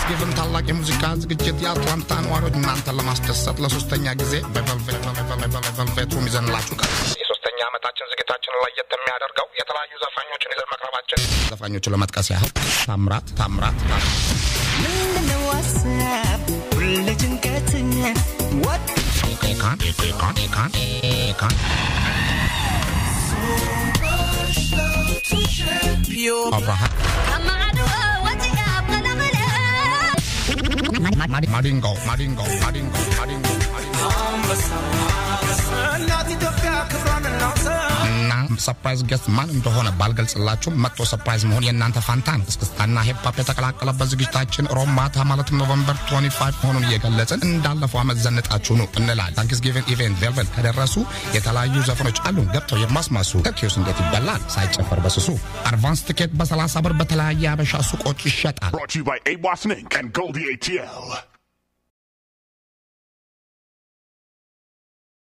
ታንክስጊቭን ታላቅ የሙዚቃ ዝግጅት የአትላንታ ነዋሪዎች እናንተን ለማስደሰት ለሶስተኛ ጊዜ በቨልቬት ሩም ይዘንላችሁ ቀር የሶስተኛ ዓመታችን ዝግጅታችንን ለየት የሚያደርገው የተለያዩ ዘፋኞችን ይዘን መቅረባችን ዘፋኞቹን ለመጥቀስ ያህል ታምራት ታምራት ምንድነው ሀሳብ ሁሌ ጭንቀት ወጥ ኤካን ኤካን ኤካን ኤካን አብርሃም ማዲንጎ ማዲንጎ ማዲንጎ ማዲንጎ እናት ኢትዮጵያ ክብሯን እናውሳ እና ሰርፕራይዝ ጌስት ማን እንደሆነ ባልገልጽላችሁም መጥቶ ሰርፕራይዝ መሆን የእናንተ ፋንታ ነው። እስክስታና ሂፕሆፕ የተቀላቀለበት ዝግጅታችን ሮብ ማታ ማለትም ኖቨምበር 25 መሆኑን እየገለጽን እንዳለፈው ዓመት ዘንጣችሁ ነው እንላለን። ታንክስጊቪንግ ኢቨንት ቬልቨል ከደረሱ የተለያዩ ዘፈኖች አሉን ገብተው የማስማሱ ተኪዮስ እንዴት ይበላል ሳይጨፈር በስሱ አድቫንስ ትኬት በ30 ብር በተለያየ አበሻ ሱቆች ይሸጣል። Brought to you by AWA Snink and Goldie ATL.